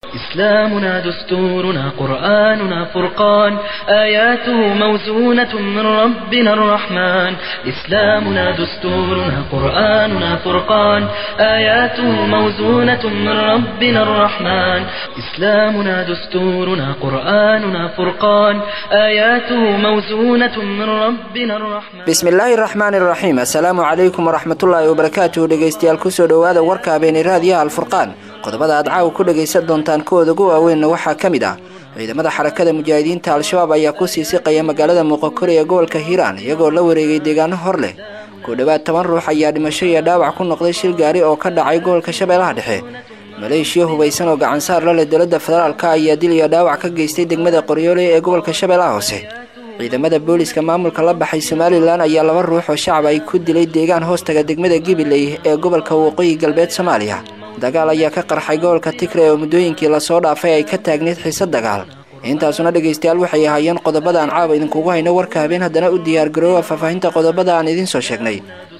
إسلامنا دستورنا قرآننا فرقان آياته موزونة من ربنا الرحمن إسلامنا دستورنا قرآننا فرقان آياته موزونة من ربنا الرحمن إسلامنا دستورنا قرآننا فرقان آياته موزونة من ربنا الرحمن bismillaahi raxmaan iraxiim assalaamu calaykum waraxmatullaahi wabarakaatuhu dhegaystayaal kusoo dhowaada warka habeeni raadiyaha alfurqaan qodobada aad caawa ku dhagaysan doontaan kuwooda ugu waaweynna waxaa ka mid ah ciidamada xarakada mujaahidiinta al-shabaab ayaa ku sii siqaya magaalada muuqakori ee gobolka hiiraan iyagoo la wareegay deegaano hor leh ku dhowaad toban ruux ayaa dhimasho iyo dhaawac ku noqday shil gaari oo ka dhacay gobolka shabeellaha dhexe maleeshiya hubaysan oo gacansaar la leh dowladda federaalka ayaa dil iyo dhaawac ka geystay degmada qoryoole ee gobolka shabeellaha hoose ciidamada booliska maamulka la baxay somalilan ayaa laba ruux oo shacab ay ku dilay deegaan hoostaga degmada gibiley ee gobolka waqooyi galbeed soomaaliya dagaal ayaa ka qarxay gobolka tigre oo muddooyinkii lasoo dhaafay ay ka taagneyd xiise dagaal intaasuna dhegaystayaal waxay ahaayeen qodobada aan caawa idinkugu hayno warka habeen haddana u diyaargaroowa faahfaahinta qodobada aan idiin soo sheegnay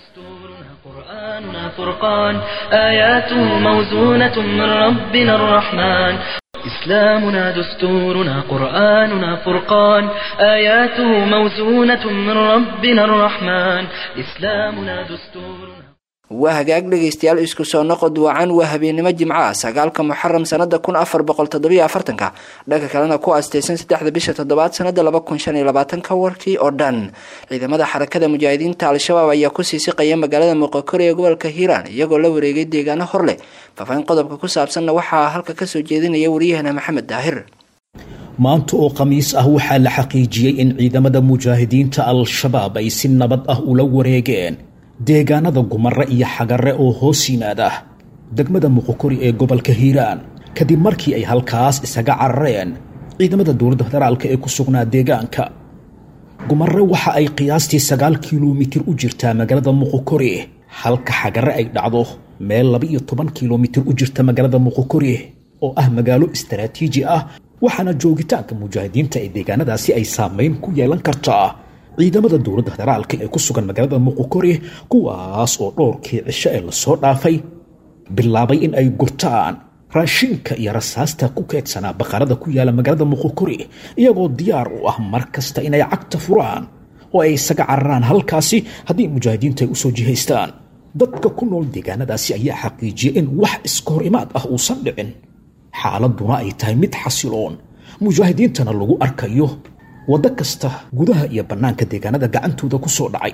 قرآننا فرقان آياته موزونة من ربنا الرحمن إسلامنا دستورنا قرآننا فرقان آياته موزونة من ربنا الرحمن إسلامنا دستورنا waa hagaag dhegaystayaal isku soo noqod wacan waa habeennimo jimco ah sagaalka muxaram sanada kun afar boqol toddobiyo afartanka dhanka kalena ku aasteysan saddexda bisha toddobaad sanada laba kun shan iyo labaatanka warkii oo dhan ciidamada xarakada mujaahidiinta al-shabaab ayaa kusii siqaya magaalada muuqakori ee gobolka hiiraan iyagoo la wareegay deegaano hor leh faahfaahin qodobka ku saabsanna waxaa halka kasoo jeedinaya wariyahana maxamed daahir maanta oo khamiis ah waxaa la xaqiijiyey in ciidamada mujaahidiinta al-shabaab ay si nabad ah ula wareegeen deegaanada gumare iyo xagare oo hoos yimaada degmada muqokori ee gobolka hiiraan kadib markii ay halkaas isaga carareen ciidamada dowladda federaalk ee ku sugnaa deegaanka gumare waxa ay qiyaastii sagaal kilomitir u jirtaa magaalada muqokori halka xagare ay dhacdo meel laba-iyo toban kilomitir u jirta magaalada muqokori oo ah magaalo istaraatiiji ah waxaana joogitaanka mujaahidiinta ee deegaanadaasi ay saameyn ku yeelan kartaa ciidamada dowladda federaalka ee ku sugan magaalada muqokori kuwaas oo dhowrkii cisho ee lasoo dhaafay bilaabay in ay gurtaan raashinka iyo rasaasta ku keedsanaa baqarada ku yaala magaalada muqokori iyagoo diyaar u ah mar kasta inay cagta furaan oo ay isaga cararaan halkaasi haddii mujaahidiinta ay usoo jihaystaan dadka ku nool deegaanadaasi ayaa xaqiijiyay in wax iska hor imaad ah uusan dhicin xaaladuna ay tahay mid xasiloon mujaahidiintana lagu arkayo waddo kasta gudaha iyo bannaanka deegaanada gacantooda ku soo dhacay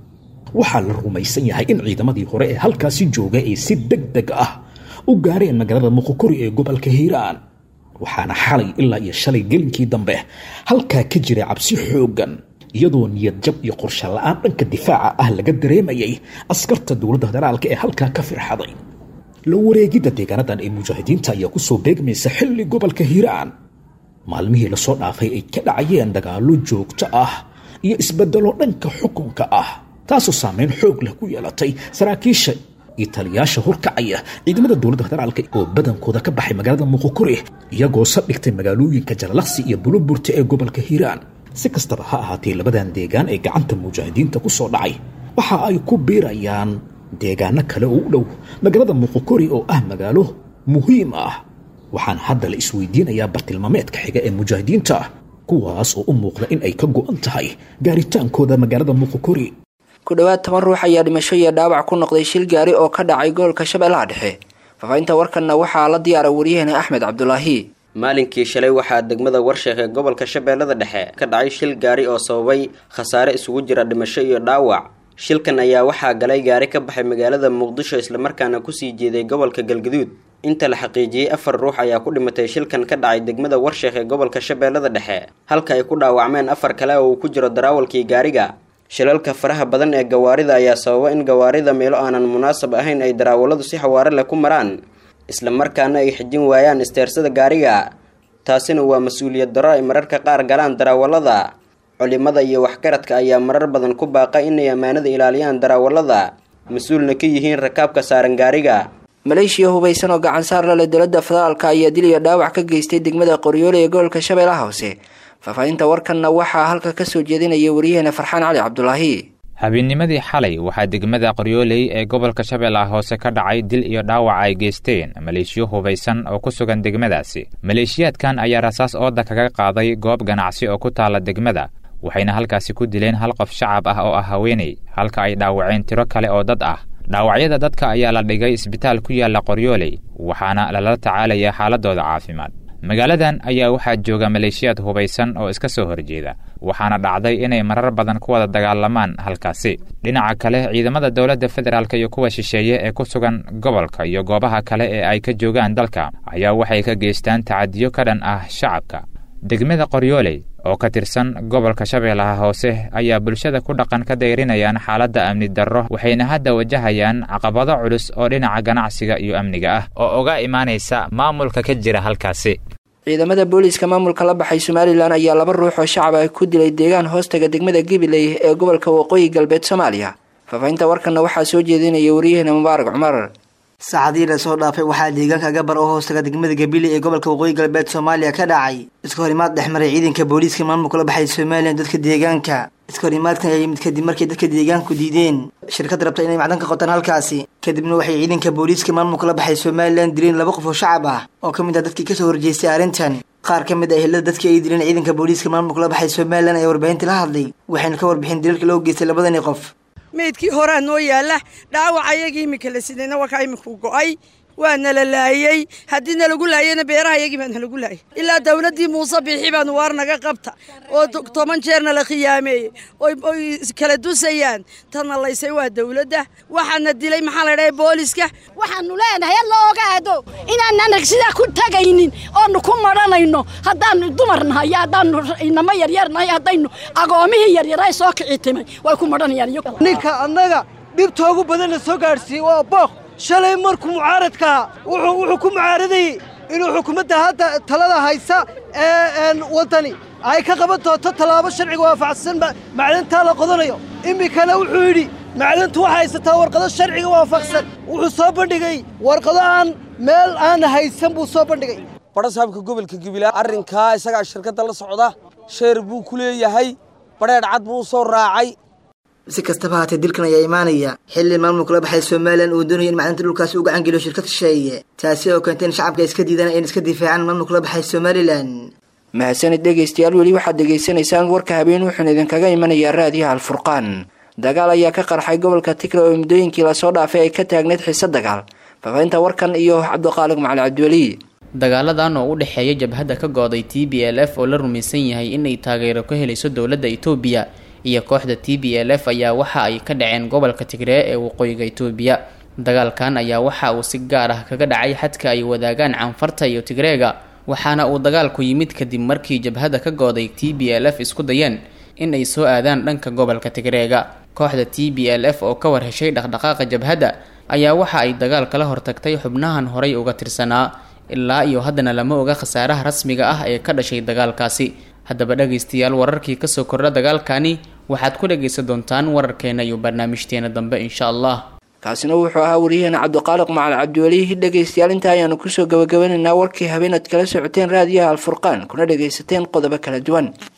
waxaa la rumaysan yahay in ciidamadii hore ee halkaasi joogay ay si deg deg ah u gaareen magaalada muqokori ee gobolka hiiraan waxaana xalay ilaa iyo shalay gelinkii dambe halkaa ka jiray cabsi xooggan iyadoo niyad jab iyo qorshe la-aan dhanka difaaca ah laga dareemayay askarta dowladda federaalka ee halkaa ka firxaday la wareegidda deegaanadan ee mujaahidiinta ayaa kusoo beegmaysa xilli gobolka hiiraan maalmihii lasoo dhaafay ay ka dhacayeen dagaallo joogto ah iyo isbedelo dhanka xukunka ah taasoo saameyn xoog leh ku yeelatay saraakiisha iyo taliyaasha horkacaya ciidamada dowladda federaalka oo badankooda ka baxay magaalada muqokori iyagoo sadhigtay magaalooyinka jalalaqsi iyo buluburta ee gobolka hiiraan si kastaba ha ahaatee labadan deegaan ee gacanta mujaahidiinta ku soo dhacay waxa ay ku biirayaan deegaano kale oo u dhow magaalada muqokori oo ah magaalo muhiim ah waxaana hadda la isweydiinayaa bartilmaameedka xiga ee mujaahidiinta kuwaas oo u muuqda in ay ka go'an tahay gaaritaankooda magaalada muqokori ku dhowaad toban ruux ayaa dhimasho iyo dhaawac ku noqday shil gaari oo ka dhacay gobolka shabeellaha dhexe faahfaahinta warkanna waxaa la diyaara wariyahena axmed cabdulaahi maalinkii shalay waxaa degmada warsheekh ee gobolka shabeellada dhexe ka dhacay shil gaari oo sababay khasaare isugu jira dhimasho iyo dhaawac shilkan ayaa waxaa galay gaari ka baxay magaalada muqdisho islamarkaana kusii jeeday gobolka galgaduud inta la xaqiijiyey afar ruux ayaa ku dhimatay shilkan ka dhacay degmada warsheekh ee gobolka shabeellada dhexe halka ay ku dhaawacmeen afar kale oo uu ku jiro daraawalkii gaariga shilalka faraha badan ee gawaarida ayaa sababa in gawaarida meelo aanan munaasab ahayn ay daraawaladu si xawaare leh ku maraan islamarkaana ay xijin waayaan isteersada gaariga taasina waa mas-uuliyad darro ay mararka qaar galaan daraawalada culimada iyo waxgaradka ayaa marar badan ku baaqa inay ammaanada ilaaliyaan daraawalada mas-uulna ka yihiin rakaabka saaran gaariga maleeshiya hubaysan oo gacan saar la leh dowladda federaalka ayaa dil iyo dhaawac ka geystay degmada qoryoole ee gobolka shabeellaha hoose faahfaahinta warkanna waxaa halka kasoo jeedinaya wariyaheena farxaan cali cabdulaahi habeennimadii xalay waxaa degmada qoryooley ee gobolka shabeellaha hoose ka dhacay dil iyo dhaawac ay geysteen maleeshiyo hubaysan oo ku sugan degmadaasi maleeshiyaadkan ayaa rasaas ooda kaga qaaday goob ganacsi oo ku taalla degmada waxayna halkaasi ku dileen hal qof shacab ah oo ah haweeney halka ay dhaawaceen tiro kale oo dad ah dhaawacyada dadka ayaa la dhigay isbitaal ku yaalla qoryooley waxaana lala tacaalayaa xaaladooda caafimaad magaaladan ayaa waxaa jooga maleeshiyaad hubaysan oo iska soo horjeeda waxaana dhacday inay marar badan ku wada dagaalamaan halkaasi dhinaca kale ciidamada dowladda federaalk iyo kuwa shisheeye ee ku sugan gobolka iyo goobaha kale ee ay ka joogaan dalka ayaa waxay ka geystaan tacadiyo ka dhan ah shacabka degmada qoryooley oo ka tirsan gobolka shabeellaha hoose ayaa bulshada ku dhaqan ka dayrinayaan xaaladda amni darro waxayna hadda wajahayaan caqabado culus oo dhinaca ganacsiga iyo amniga ah oo uga imaanaysa maamulka ka jira halkaasi ciidamada booliiska maamulka la baxay somalilan ayaa laba ruux oo shacab ah ku dilay deegaan hoostaga degmada gibiley ee gobolka waqooyi galbeed soomaaliya faafahinta warkanna waxaa soo jeedinaya waryaheena mubaarak cumar saacadii la soo dhaafay waxaa deegaanka gabar oo hoostaga degmada gabile ee gobolka waqooyi galbeed soomaaliya ka dhacay iska horimaad dhex maray ciidanka booliiska maamulka la baxay somalilan dadka deegaanka iska horimaadkan ayaa yimid kadib markay dadka deegaanku diideen shirkad rabta inay macdan ka qotaan halkaasi kadibna waxay ciidanka booliiska maamulka la baxay somalilan dileen laba qof oo shacab ah oo ka mid ah dadkii kasoo horjeestay arrintan qaar ka mid ah ehelada dadkii ay dileen ciidanka booliiska maamulka la baxay somalilan ayaa warbaahinta la hadlay waxayna ka warbixin dilalka loo geystay labadani qof meydkii horaa noo yaalla dhaawac ayagii iminka la sidayna waa kaa iminku go'ay waa nala laayey haddii nalagu laayeyna beeraha yagii baa nalagu laayay ilaa dawladdii muuse biixi baanu waar naga qabta oo toban jeerna la khiyaameeyey oy kala dusayaan tana laysay waa dawladda waxaana dilay maxaa la dhahay booliska waxaanu leenahay alla ogaado inaanaan sidaa ku tagaynin oonu ku madhanayno haddaanu dumar nahay haddaanu inamo yaryar nahay haddaynu agoomihii yaryaray soo kici timay way ku madhanayaan ninka annaga dhibtoogu badanna soo gaadhsiiyey waa booq shalay markuu mucaaradkaa wuxuu ku mucaaradayey inuu xukuumadda hadda talada haysa ee waddani ay ka qaban doonto tallaabo sharciga waafaqsan macdantaa la qodanayo iminkana wuxuu yidhi macdantu waxay haysataa warqado sharciga waafaqsan wuxuu soo bandhigay warqado aan meel aan haysan buu soo bandhigay badhasaabka gobolka gabilaa arrinkaa isagaa shirkadda la socda sheer buu ku leeyahay badheedh cad buu soo raacay si kastaba haatee dilkan ayaa imaanaya xilli maamulka la baxay somalilan uu doonaya in macdanta dhulkaasi u gacan geliyo shirkad shisheeye taasi oo keentay in shacabka iska diidaan ayna iska difaacaan maamulka la baxay somalilan mahadsanid dhegaystayaal weli waxaad dhegaysanaysaan warka habeen wuxuuna idinkaga imanayaa raadiyaha alfurqaan dagaal ayaa ka qarxay gobolka tigre oo muddooyinkii lasoo dhaafay ay ka taagneyd xiise dagaal faafahinta warkan iyo cabdiqaalig macali cabdiweli dagaaladan oo u dhexeeya jabhadda ka gooday t b l f oo la rumaysan yahay inay taageero ka helayso dowladda itoobiya iyo kooxda t b l f ayaa waxa ay ka dhaceen gobolka tigree ee waqooyiga itoobiya dagaalkan ayaa waxa uu si gaar ah kaga dhacay xadka ay wadaagaan canfarta iyo tigreega waxaana uu dagaalku yimid kadib markii jabhadda ka gooday t b l f isku dayeen in ay soo aadaan dhanka gobolka tigreega kooxda t b l f oo ka war heshay dhaqdhaqaaqa jabhadda ayaa waxa ay dagaal kala hortagtay xubnahan horay uga tirsanaa ilaa iyo haddana lama oga khasaaraha rasmiga ah ee ka dhashay dagaalkaasi haddaba dhagaystayaal wararkii kasoo kordha dagaalkani waxaad ku dhagaysan doontaan wararkeena iyo barnaamijteena dambe insha allah kaasina wuxuu ahaa waryaheena cabdiqaaliq macal cabdiweli dhegaystayaal intaa ayaanu kusoo gabagabanaynaa warkii habeenaad kala socoteen raadiyaha alfurqaan kuna dhagaysateen qodobo kala duwan